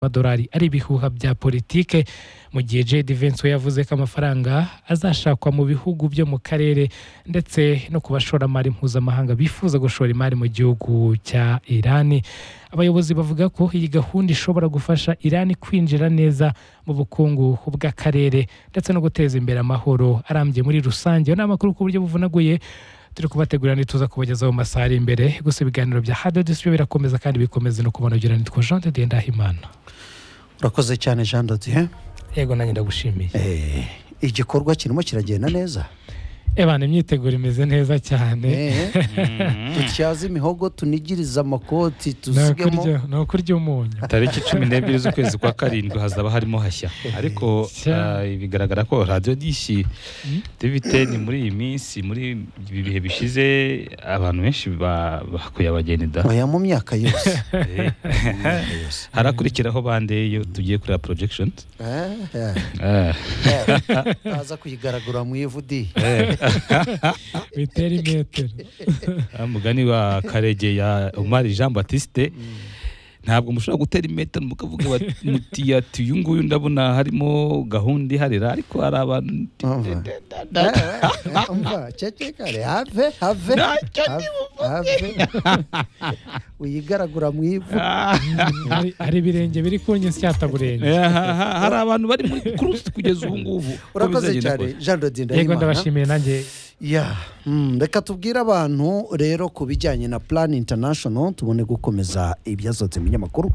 amadolari ari ibihuha bya politike mu gihe Jedi Vance we yavuze ko amafaranga azashakwa mu bihugu byo mu karere ndetse no ku bashoramari mpuzamahanga bifuza gushora imari mu gihugu cya Irani abayobozi bavuga ko iyi gahunda ishobora gufasha Irani kwinjira neza mu bukungu bw'akarere ndetse no guteza imbere amahoro arambye muri rusange ni amakuru ku buryo buvunaguye turi kubategurira ntituza kubagezaho mu masaha ari imbere gusa ibiganiro bya hado disiyo birakomeza kandi bikomeza no kubanogera nitwa jean de ndahimana urakoze cyane jean dodiye yego nanjye ndagushimiye Eh, igikorwa kirimo kiragenda neza ebana imyiteguro imeze neza cyane Eh, dutyaze imihogo tunigirize amakoti ni ukurya- tusigemo ni ukurya umunyu tariki cumi n'ebyiri z'ukwezi kwa karindwi hazaba harimo hashya ariko Sha. ah, bigaragara ko radiyo dishi diviteni muri iyi minsi muri ibi bihe bishize abantu benshi ba- bakuye abagenida oya mu myaka yose Eh, harakurikiraho bandeyo tugiye kureba projection Eh, eh, Ah, eh, utaza kuyigaragura mu ivu di bitera imetero wa mugani wa karege ya umari jean batiste ntabwo mushobora gutera imetero mukavuga bati- muti ati uyu nguyu ndabona harimo gahunda iharira ariko hari abantu Umva. Eh, eh, eh, umva cecekare have have have, have. uyigaragura mu ivu Hari- hari ibirenge biri ku nyinsi cyataburenge hari abantu bari muri kurusi kugeza ubu ngubu urakoze cyane jean dodiye yego ndahimana ndabashimiye nanjye ya mm, reka tubwire abantu rero ku bijyanye na plan international tubone gukomeza ibyasohotse mu binyamakuru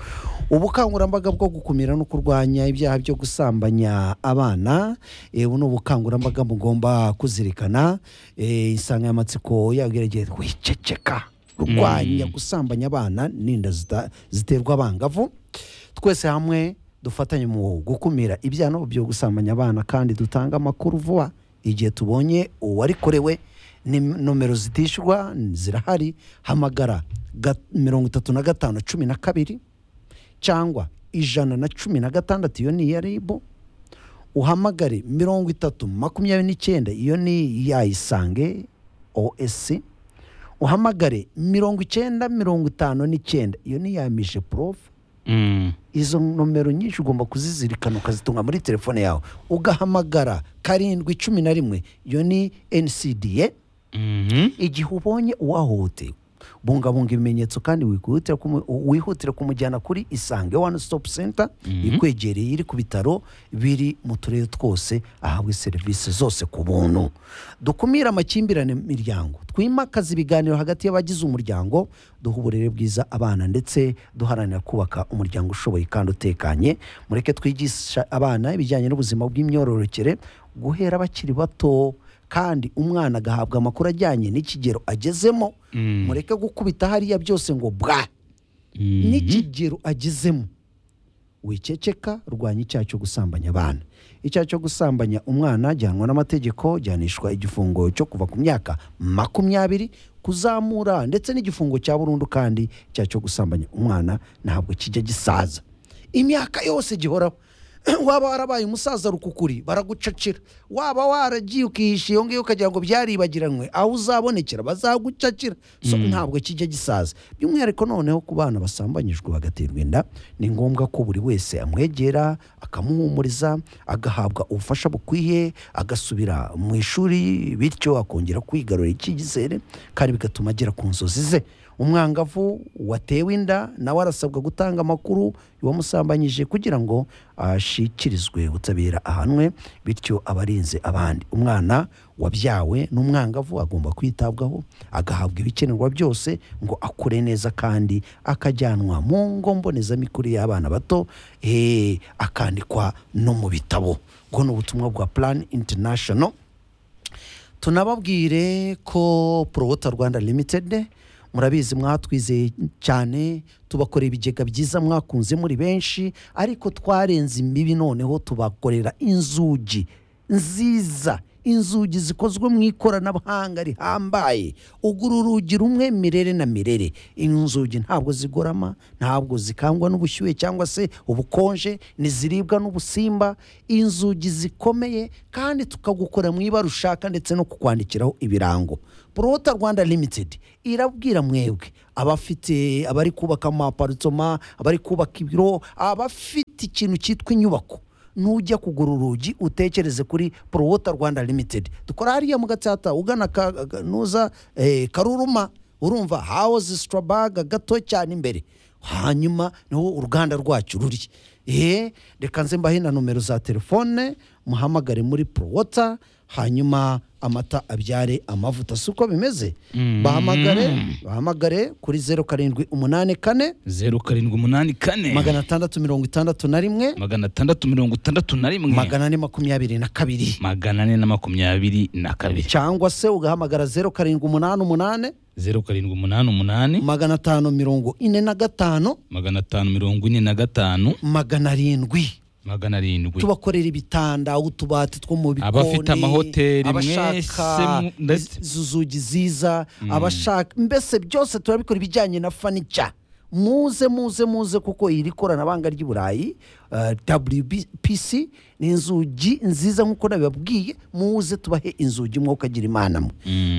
ubukangurambaga bwo gukumira no kurwanya ibyaha byo gusambanya abana eh, buno bukangurambaga mugomba kuzirikana eh, insanganyamatsiko yagerageye wiceceka rwanya gusambanya abana n'inda zita- ziterwa abangavu twese hamwe dufatanye mu gukumira ibyaha byo gusambanya abana kandi dutanga amakuru vuba igihe tubonye uwarikorewe ni nomero zitishyurwa zirahari hamagara ga- mirongo itatu na gatanu cumi na kabiri cyangwa ijana na cumi na gatandatu iyo ni iya ribu uhamagare mirongo itatu makumyabiri n'icyenda iyo ni iya isange oesi uhamagare mirongo icyenda mirongo itanu n'icyenda iyo ni iya mije porofu izo nomero nyinshi ugomba kuzizirikana ukazitunga muri telefone yawe ugahamagara karindwi cumi na rimwe iyo ni ncda igihe ubonye uwahohotewe bungabunga ibimenyetso kandi wihutire kumu- wihutire kumujyana kuri isange one stop center ikwegereye iri ku bitaro biri mu turere twose ahabwe serivisi zose ku buntu dukumire amakimbirane mu miryango twimakaze ibiganiro hagati y'abagize umuryango duha uburere bwiza abana ndetse duharanira kubaka umuryango ushoboye kandi utekanye mureke twigisha abana ibijyanye n'ubuzima bw'imyororokere guhera bakiri bato kandi umwana agahabwa amakuru ajyanye n'ikigero agezemo mureke gukubita hariya byose ngo bwa n'ikigero agezemo wiceceka rwanya icyaha cyo gusambanya abana icyaha cyo gusambanya umwana gihanwa n'amategeko gihanishwa igifungo cyo kuva ku myaka makumyabiri kuzamura ndetse n'igifungo cya burundu kandi icyaha cyo gusambanya umwana ntabwo kijya gisaza imyaka yose gihoraho waba warabaye umusaza rukukuri baragucacira waba waragiye ukihisha iyo ngiyo ukagira ngo byaribagiranywe aho uzabonekera bazagucacira so ntabwo kijya gisaza by'umwihariko noneho ku bana basambanyijwe bagaterwa inda ni ngombwa ko buri wese amwegera akamuhumuriza agahabwa ubufasha bukwiye agasubira mu ishuri bityo akongera kwigarurira icyizere kandi bigatuma agera ku nzozi ze umwangavu watewe inda nawe arasabwa gutanga amakuru wamusambanyije kugira ngo ashyikirizwe ubutabera ahanwe bityo abarinze abandi umwana wabyawe n'umwangavu agomba kwitabwaho agahabwa ibikenerwa byose ngo akure neza kandi akajyanwa mu ngo mbonezamikurire y'abana bato eh, akandikwa no mu bitabo ubwo ni ubutumwa bwa plan international tunababwire ko porowota rwanda limitedi murabizi mwatwizeye cyane tubakorera ibigega byiza mwakunze muri benshi ariko twarenze imbibi noneho tubakorera inzugi nziza inzugi zikozwe mu ikoranabuhanga rihambaye ugura urugi rumwe mirere na mirere inzugi ntabwo zigorama ntabwo zikangwa n'ubushyuhe cyangwa se ubukonje ntiziribwa n'ubusimba inzugi zikomeye kandi tukagukora mu ibara ushaka ndetse no kukwandikiraho ibirango porota rwanda limitedi irabwira mwebwe abafite abari kubaka amaparitoma abari kubaka ibiro abafite ikintu cyitwa inyubako nujya kugura urugi utekereze kuri porowota rwanda limitedi dukora hariya mu gatsata ugana ka- ka- nuza eh, karuruma urumva hawuzi sitarabaga gato cyane imbere hanyuma niho uruganda rwacu ruri eee reka nze mbahe na nomero za telefone muhamagare muri porowota hanyuma amata abyare amavuta si uko bimeze bahamagare bahamagare kuri zeru karindwi umunani kane zeru karindwi umunani kane magana atandatu mirongo itandatu na rimwe magana atandatu mirongo itandatu na rimwe magana ane makumyabiri na kabiri magana ane na makumyabiri na kabiri cyangwa se ugahamagara zeru karindwi umunani umunani zeru karindwi umunani umunani magana atanu mirongo ine na gatanu magana atanu mirongo ine na gatanu magana arindwi magana arindwi tubakorera ibitanda utubati two mu bikoni Abafite amahoteli mwese abashaka mu- ndetse- izi zugi ziza abashaka mbese byose turabikora ibijyanye na fanica muze muze muze kuko iri koranabuhanga ry'i burayi eh, wpc ni inzugi nziza nk'uko nabibabwiye muze tubahe inzugi mwuka agira imana mwe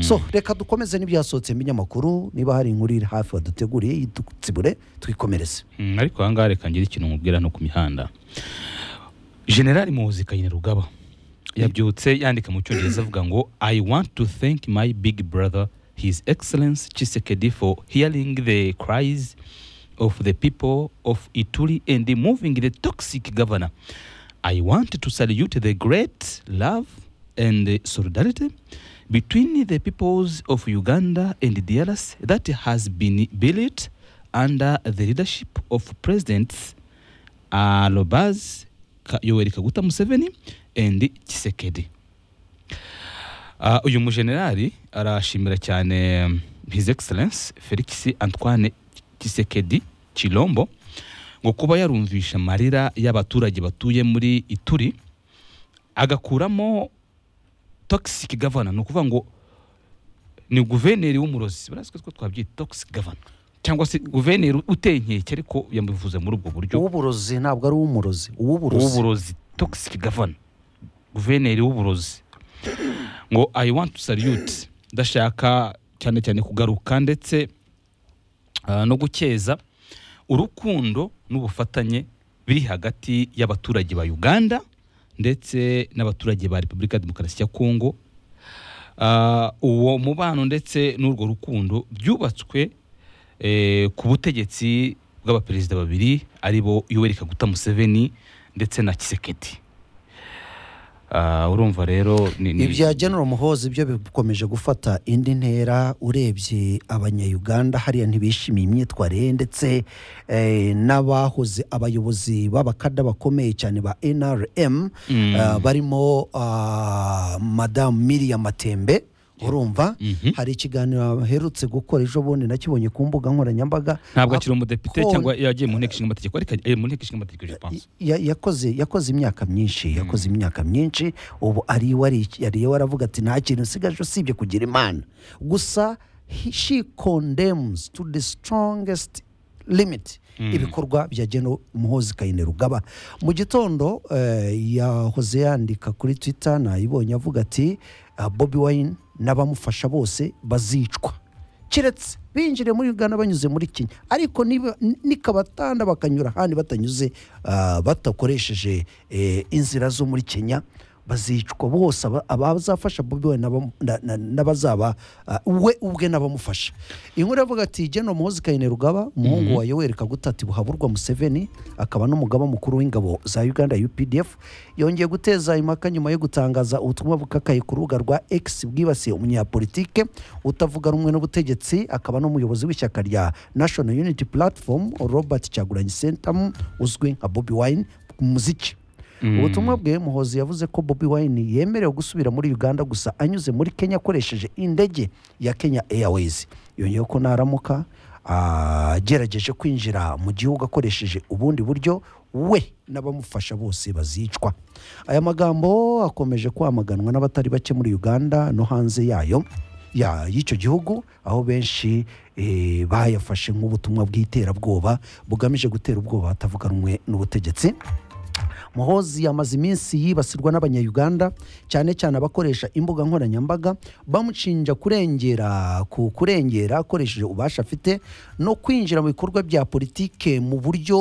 so reka dukomeze n'ibyasohotse mu binyamakuru niba hari inkuru iri hafi baduteguriye yidutibure twikomereze Mm, ariko ahangaha reka ngire ikintu nkubwira no ku mihanda generali muzi kanyarugaba yabyutse yandika mu cyongereza avuga ngo i want to thank my big brother his excellence chisekedi for hearing the cries of the people of ituri and moving the toxic governor i want to salute the great love and solidarity between the peoples of uganda and drc that has been built under the leadership of presidents Alobaz, Ka- Yoweri Kaguta Museveni and Tshisekedi. Ah, uyu mujenerali arashimira cyane um, His Excellence Felix Antoine Tshisekedi Chilombo ngo kuba yarumvisha amarira y'abaturage batuye muri Ituri agakuramo toxic governor ni ukuvuga ngo ni guverineri w'umurozi barazi ko twabyita toxic governor cyangwa se guverineri uteye inkeke ariko yamuvuze muri ubwo buryo uw'uburozi ntabwo ari uw'umurozi uw'uburozi w'uburozi toxic governor guverineri w'uburozi ngo i want to salute ndashaka cyane cyane kugaruka ndetse ah, no gukeza urukundo n'ubufatanye biri hagati y'abaturage ba uganda ndetse n'abaturage ba repubulika ya demokarasi ya kongo Ah, uwo mubano ndetse n'urwo rukundo byubatswe eh, ku butegetsi bw'abaperezida babiri ari bo yoweri kaguta museveni ndetse na kisekedi urumva rero ni- ni- ibya genero muhozi byo bikomeje gufata indi ntera urebye abanyayuganda hariya ntibishimiye imyitwarire ndetse eh, n'abahoze abayobozi b'abakada bakomeye cyane ba nrm Mm. eh, barimo ah, madamu miriya matembe urumva Mhm. hari ikiganiro aherutse gukora ejo bundi nakibonye ku mbuga nkoranyambaga ntabwo akiri umudepite Akon- cyangwa yagiye mu nteko ishinga amategeko ariko yagiye mu nteko ishinga amategeko je pense. ya- yakoze yakoze imyaka myinshi yakoze imyaka myinshi ubu ari iwe ari- ari iwe aravuga ati nta kintu usigaje usibye kugira imana gusa he- she condemns to the strongest limit ibikorwa bya geno muhozi kayine rugaba mu gitondo eh, yahoze yandika kuri twitter nayibonye avuga ati "Ah, bobi wine n'abamufasha bose bazicwa keretse binjire muri uganda banyuze muri kenya ariko niba- ni- nikabatanda bakanyura ahandi batanyuze ah, badakoresheje eh, inzira zo muri kenya bazicwa bose aba- abazafasha bobi wine n'aba- na- na- n'abazaba ah, we ubwe n'abamufasha inkuru iravuga ati geno muhozi kayine rugaba umuhungu wa yoweri kaguta ati buhaburwa museveni akaba n'umugaba mukuru w'ingabo za uganda updf yongeye guteza impaka nyuma yo gutangaza ubutumwa bukakaye ku rubuga rwa x bwibasiye umunyapolitike utavuga rumwe n'ubutegetsi akaba n'umuyobozi w'ishyaka rya national unity platform robert cyaguranyi sentamu uzwi nka bobi wine mu muziki ubutumwa bwe muhozi yavuze ko bobi wine yemerewe gusubira muri uganda gusa anyuze muri kenya akoresheje indege ya kenya airways yongeyeho ko naramuka agerageje kwinjira mu gihugu akoresheje ubundi buryo we n'abamufasha bose bazicwa aya magambo akomeje kwamaganwa n'abatari bake muri uganda no hanze yayo ya- y'icyo gihugu aho benshi eh, bayafashe nk'ubutumwa bw'iterabwoba bugamije gutera ubwoba abatavuga rumwe n'ubutegetsi muhozi yamaze iminsi yibasirwa n'abanyayuganda cyane cyane abakoresha imbuga nkoranyambaga bamushinja kurengera ku kurengera akoresheje ububasha afite no kwinjira mu bikorwa bya politike mu buryo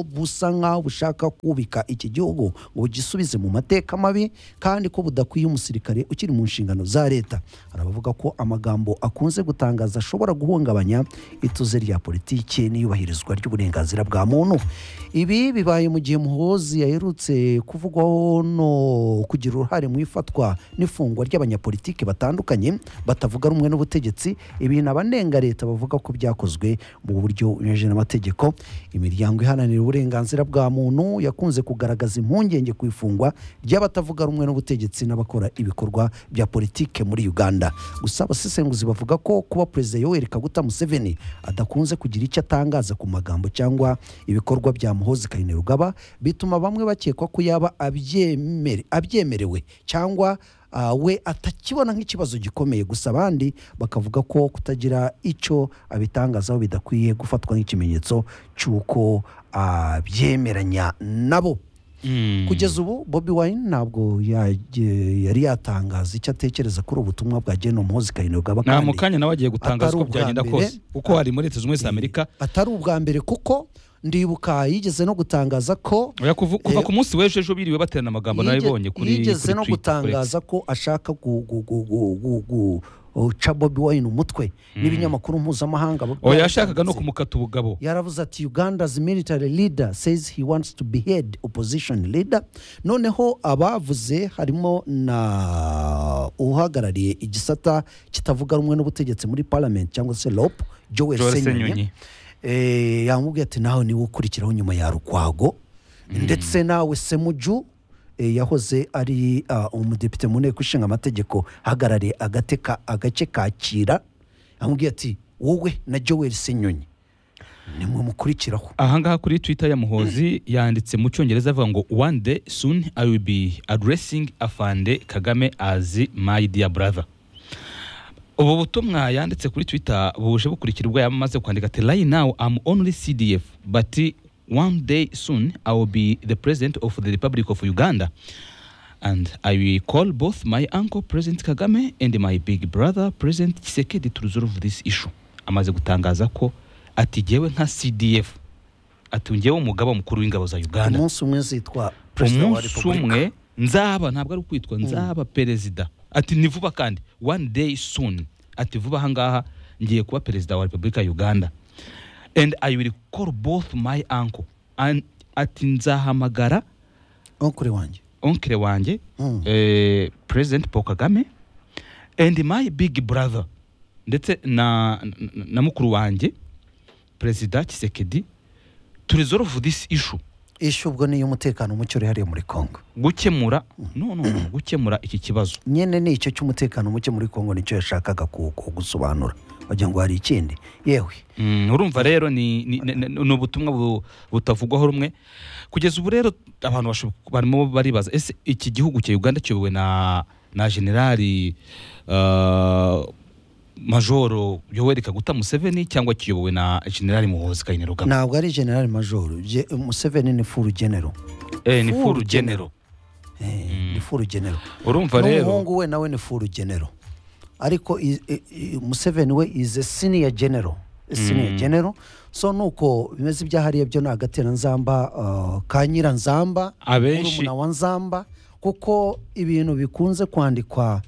busa nk'aho bushaka kubika iki gihugu ngo bugisubize mu mateka mabi kandi ko budakwiye umusirikare ukiri mu nshingano za leta hari abavuga ko amagambo akunze gutangaza ashobora guhungabanya ituze rya politiki n'iyubahirizwa ry'uburenganzira bwa muntu ibi bibaye mu gihe muhozi yaherutse kuvugwaho no kugira uruhare mu ifatwa n'ifungwa ry'abanyapolitiki batandukanye batavuga rumwe n'ubutegetsi ibintu abanenga leta bavuga ko byakozwe mu buryo bunyuranyije n'amategeko imiryango iharanira uburenganzira bwa muntu yakunze kugaragaza impungenge ku ifungwa ry'abatavuga rumwe n'ubutegetsi n'abakora ibikorwa bya politike muri uganda gusa abasesenguzi bavuga ko kuba perezida yoweri kaguta museveni adakunze kugira icyo atangaza ku magambo cyangwa ibikorwa bya muhozi kainerugaba bituma bamwe bakekwa ko yaba abyemere- abyemerewe cyangwa ah, we atakibona nk'ikibazo gikomeye gusa abandi bakavuga ko kutagira icyo abitangazaho bidakwiye gufatwa nk'ikimenyetso cy'uko abyemeranya nabo kugeza ubu bobi wine ntabwo yaje- yari yatangaza icyo atekereza kuri ubu butumwa bwagenewe umuhozi kainerugaba nta mu kandi- kanya nawe agiye gutangaza atari uko ubwa byagenda mbere. kose kuko hari muri leta zunze ubumwe za amerika atari ubwa mbere kuko ndibuka yigeze no gutangaza ko Oya, kuva kuva ku munsi w'ejo ejo biriwe baterana amagambo yige- naribonye kuri yigeze kuri no Twitter, gutangaza ko ashaka gu- gu- gu- gu- gu- gu- guca bobi wine umutwe n'ibinyamakuru mpuzamahanga kuri X. oya yashakaga no kumukata ubugabo yaravuze ati uganda's military leader says he wants to behead opposition leader noneho abavuze harimo na uhagarariye igisata kitavuga rumwe n'ubutegetsi muri parliament cyangwa se lop joel Joel senyonyi Senyonyi. Eh, yamubwiye ati nawe niwe ukurikiraho nyuma ya rukwago ndetse nawe semuju eh, yahoze ari ah, umudepite mu nteko ishinga amategeko ahagarariye agateka agace kakira yamubwiye ati wowe na joel senyonyi nimwe mukurikiraho ahangaha kuri twitter ya muhozi yanditse mu cyongereza avuga ngo one day soon i will be addressing afande kagame as my dear brother ubu butumwa yanditse kuri twitter buje bukurikira ubwo yamaze kwandika ati right now i'm only cdf but one day soon i will be the president of the republic of uganda and i will call both my uncle president kagame and my big brother president tshisekedi to resolve this issue amaze gutangaza ko atigewe nka cdf atungewe umugaba mukuru w'ingabo za uganda umunsi umwe zitwa perezida wa umunsi repubulika umwe nzaba ntabwo ari kwitwa nzaba perezida ati ni vuba kandi one day soon ati vuba ahangaha ngiye kuba perezida wa repubulika ya uganda and i will call both my uncle And- ati nzahamagara aho kuri wanjye onkire wanjye Mm. eh, president paul kagame and my big brother ndetse na, na- na mukuru wanjye perezida kisekedi to resolve this issue ishu ubwo ni iy'umutekano muke uri hariya muri congo gukemura no no no gukemura iki kibazo nyine ni icyo cy'umutekano muke muri congo nicyo yashakaga ku- ku- gusobanura wagira ngo hari ikindi yewe Mm, urumva rero ni ni- ni- ni- ni ubutumwa bu- butavugwaho rumwe kugeza ubu rero abantu bashob- barimo baribaza ese iki gihugu cya uganda kiyobowe na na generali uh, majoro yoweri kaguta museveni cyangwa kiyobowe na generali muhozi kainerugaba ntabwo ari general major Je- museveni ni furu genero eh, ni full furu genero Eh, ni furu genero urumva rero n'umuhungu we nawe ni furu genero ariko i- i- i- museveni we is a senior general A senior general so nuko bimeze ibya hariya byo ni agateranzamba uh, ka nyiranzamba Abenshi- murumuna wa nzamba kuko ibintu bikunze kwandikwa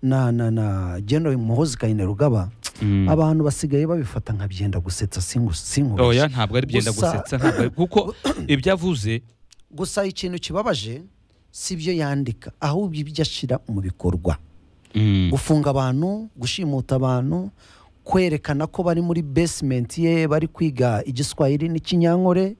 na na na general muhozi kainerugaba Mm. abantu basigaye babifata nka byenda gusetsa singu- sinkubeshye oya ntabwo ari byenda Gusa- gusetsa ntabwo ari- kuko ibyo avuze gusa ikintu kibabaje si byo yandika ahubwo ibyo ashyira mu bikorwa mm, gufunga abantu gushimuta abantu kwerekana ko bari muri basement ye bari kwiga igiswahili n'ikinyankore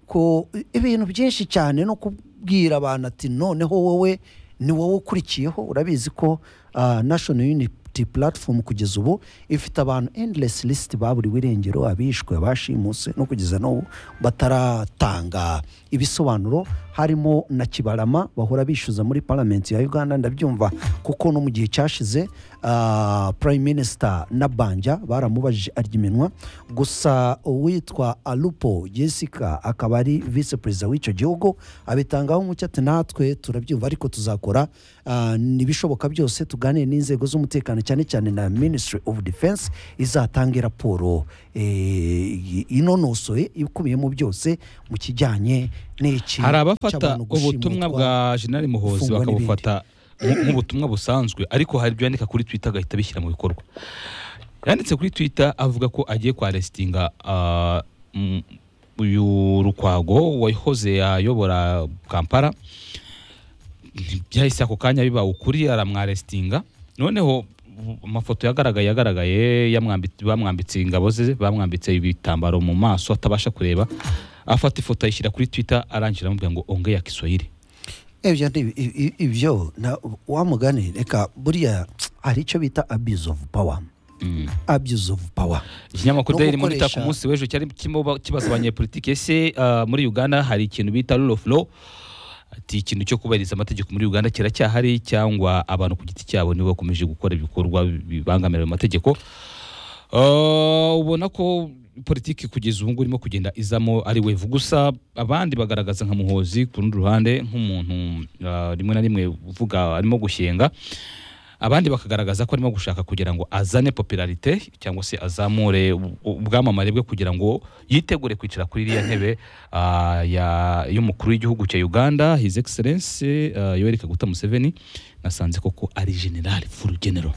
ko ibintu byinshi cyane no kubwira abantu ati noneho wowe ni wowe ukurikiyeho urabizi ko ah, national unity iyi platform kugeza ubu ifite abantu endless list baburiwe irengero abishwe abashimuse no kugeza n'ubu bataratanga ibisobanuro harimo na kibarama bahora bishyuza muri parliament ya uganda ndabyumva kuko no mu gihe cyashize ah, prime minister na banja baramubajije arya iminwa gusa uwitwa alupo jessica akaba ari vice perezida w'icyo gihugu abitangaho umucyo ati natwe turabyumva ariko tuzakora ah, ibishoboka byose tuganire n'inzego z'umutekano cyane cyane na ministry of defense izatanga raporo eh, inonosoye ikubiyemo byose mu kijyanye n'iki hari abafata cy'abantu gushimuta. ubutumwa bwa jenerali muhozi gufungwa bakabufata nk- nk'ubutumwa busanzwe ariko hari ibyo yandika kuri twitter agahita abishyira mu bikorwa yanditse kuri twitter avuga ko agiye kwa aresitinga ah, mm, uyu rukwago wahoze ayobora kampala byahise ako kanya biba ukuri aramwaresitinga noneho bu- amafoto yagaragaye yagaragaye yamwambi- bamwambitse ingabo ze bamwambitse ibitambaro mu maso atabasha kureba afata ifoto ayishyira kuri twitter arangira amubwira ngo ongea kiswahili ibyo ni i- i- ibyo na- wa mugani reka buriya hari icyo bita abuse of power Mm. abuse of power ikinyamakuru No daily monitor gukoresha- ku munsi w'ejo cyari kirimo ba- kibaza abanyepolitike ese ah, muri uganda hari ikintu bita rule of law ati ikintu cyo kubahiriza amategeko muri uganda kiracyahari cyangwa abantu ku giti cyabo nibo bakomeje gukora ibikorwa bibangamira ayo mategeko Ah, ubona ko politiki kugeza ubu ngubu irimo kugenda izamo ari wevu gusa abandi bagaragaza nka muhozi ku rundi ruhande nk'umuntu ah, rimwe na rimwe uvuga arimo gushyenga abandi bakagaragaza ko arimo gushaka kugira ngo azane popularite cyangwa se azamure u- ubwamamare bwe kugira ngo yitegure kwicara kuri iriya ntebe ah, ya- y'umukuru w'igihugu cya uganda his excellence ah, yoweri kaguta museveni nasanze koko ari general full general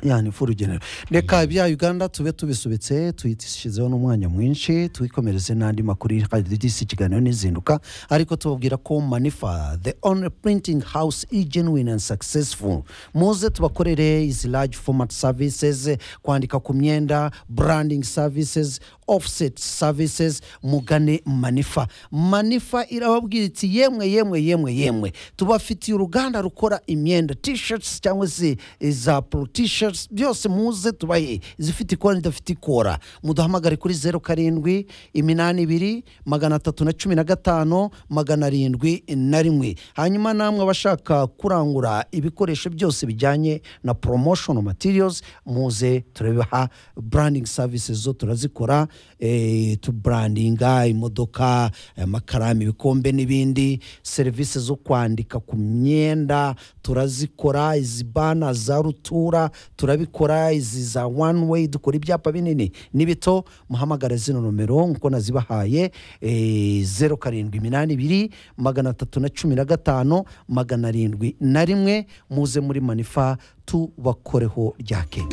yani fu rugenero reka bya uganda tube tubisubitse tuyishyizeho n'umwanya mwinshi twikomereze n'andi makuru hadisi ikiganiro n'izinduka ariko tubabwira ko manifa the only printing house is genuine and successful muze tubakorere izi large format services kwandika ku myenda branding services offset services mugane manifa manifa irababwira iti yemwe yemwe yemwe yemwe tubafitiye uruganda rukora imyenda t-shirts cyangwa se za pro t-shirts byose muze tubahe izifite ikora n'idafite ikora muduhamagare kuri zeru karindwi iminani ibiri magana atatu na cumi na gatanu magana arindwi na rimwe hanyuma namwe abashaka kurangura ibikoresho byose bijyanye na promotional materials muze turabiha branding services zo turazikora eh, tubrandinga imodoka amakaramu ibikombe n'ibindi serivisi zo kwandika ku myenda turazikora izi bana za rutura turabikora izi za one way dukora ibyapa binini n'ibito muhamagara zino nomero nkuko nazibahaye eh, zeru karindwi iminani ibiri magana atatu na cumi na gatanu magana arindwi na rimwe muze muri manifa tubakoreho ryake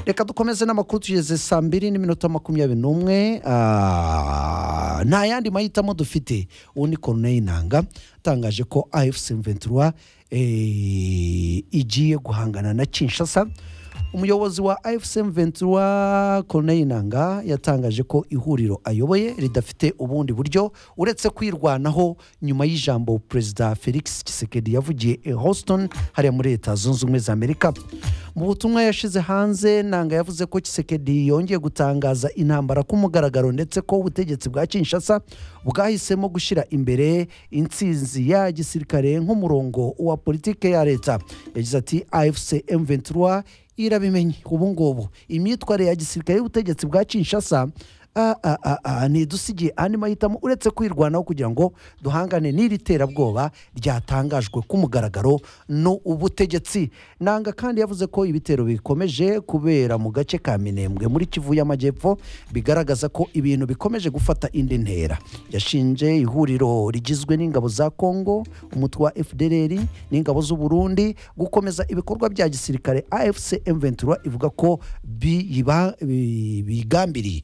reka dukomeze n'amakuru tugeze saa mbiri n'iminota makumyabiri n'umwe Ah, nta yandi mahitamo dufite uwo ni koruneri nanga atangaje ko afc ventura eh, igiye guhangana na kinshasa umuyobozi wa afcm ventura corneille nanga yatangaje ko ihuriro ayoboye ridafite ubundi buryo uretse kwirwanaho nyuma y'ijambo perezida felix kisekedi yavugiye i houston hariya muri leta zunze ubumwe za amerika mu butumwa yashyize hanze nanga yavuze ko kisekedi yongeye gutangaza intambara ku mugaragaro ndetse ko ubutegetsi bwa kinshasa bwahisemo gushyira imbere insinzi ya gisirikare nk'umurongo wa politike ya leta yagize ati afcm ventura irabimenye ubu ngubu imyitwarire ya gisirikare y'ubutegetsi bwa kinshasa ah, ah, ah, ah, ntidusigiye andi mahitamo uretse kwirwanaho kugira ngo duhangane n'iri terabwoba ryatangajwe ku mugaragaro n'ubutegetsi nanga kandi yavuze ko ibitero bikomeje kubera mu gace ka minembwe muri kivu y'amajyepfo bigaragaza ko ibintu bikomeje gufata indi ntera yashinje ihuriro rigizwe n'ingabo za kongo umutwe wa fdrr n'ingabo z'u burundi gukomeza ibikorwa bya gisirikare afc m23 ivuga ko biyiba- bi- bigambiriye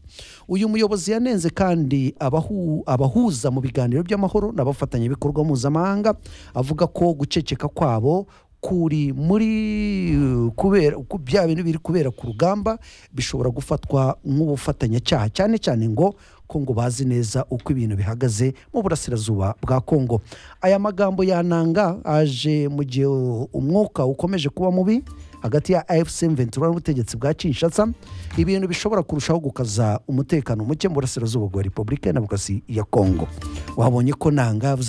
uyu muyobozi yanenze kandi abahu- abahuza mu biganiro by'amahoro n'abafatanyabikorwa mpuzamahanga avuga ko guceceka kwabo kuri muri uh, kubera ku- bya bintu biri kubera ku rugamba bishobora gufatwa nk'ubufatanyacyaha cyane cyane ngo ko ngo bazi neza uko ibintu bihagaze mu burasirazuba bwa kongo aya magambo yananga aje mu gihe uh, umwuka ukomeje kuba mubi hagati ya afc ventura n'ubutegetsi bwa kinshasa ibintu bishobora kurushaho gukaza umutekano muke mu burasirazuba bwa repubulika ya demokarasi ya kongo wabonye ko ntangavuze